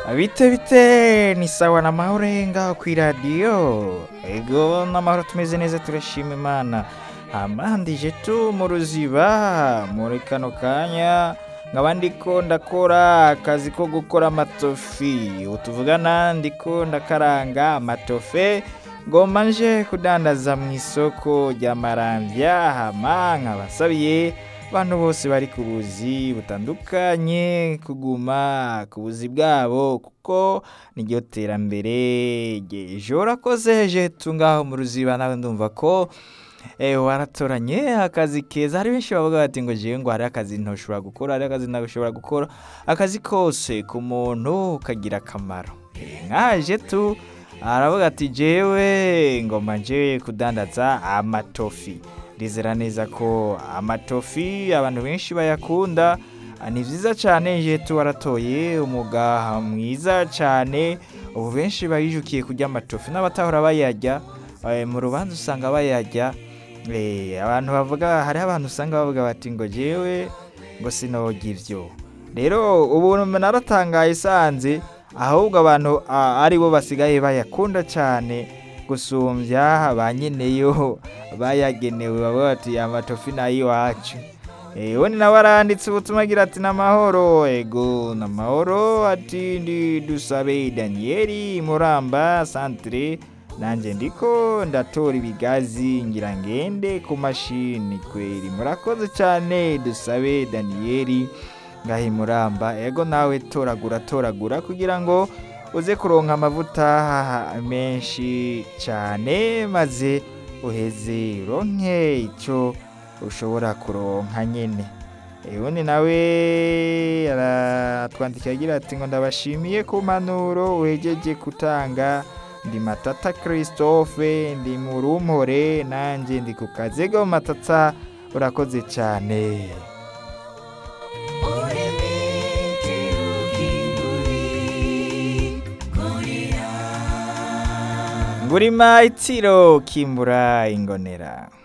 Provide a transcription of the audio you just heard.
bite bite ni sawa na mahoro ngaho ku iradiyo ego n'amahoro tumeze neza turashima imana amandije tu mu ruziba muri kano kanya nkaba ndiko ndakora akazi ko gukora amatofi utuvugana ndiko ndakaranga amatofe ngomba nje kudandaza mu isoko rya maramvya hama nkabasabiye abantu bose bari ku buzi butandukanye kuguma ku buzi bwabo kuko niryo terambere ry'ejo urakoze jetu ngaho mu ruziba nawe ndumva ko eh, waratoranye akazi keza hari benshi bavuga bati ngo jewe ngo hari akazi ntoshobora gukora hari akazi ntashobora gukora akazi kose ku muntu kagira akamaro Eh, nkaje tu aravuga ati jewe ngoma nje kudandaza amatofi ndizera neza ko amatofi abantu benshi bayakunda Ah, ni vyiza cane jetu waratoye umuga mwiza cane ubu benshi bayijukiye kurya amatofi n'abatahora bayarya eh, mu rubanza usanga bayarya Eh, abantu bavuga hariho abantu usanga bavuga bati ngo jewe ngo sinojya ivyo rero ubu naratangaye sanze ahubwo abantu ah, ari bo basigaye bayakunda cyane gusumbya ba nyeneyo bayagenewe bavuga bati amatofi nayiwacu we ni nawe aranditse ubutumwa agira ati n'amahoro ego n'amahoro ati ndi dusabe daniyeli muramba santire nanjye ndiko ndatora ibigazi ngira ngende ku mashini kweri murakoze cyane dusabe daniyeli ngaho imuramba ego nawe toragura toragura kugira ngo uze kuronka amavuta menshi cyane maze uheze uronke icyo ushobora kuronka nyine ubundi nawe aratwandikira agira ati ngo ndabashimiye ku mpanuro wegeje gutanga ndi matata christophe ndi mu rumpore nanjye ndi ku kazego matata urakoze cyane ngurima itiro kimbura ingonera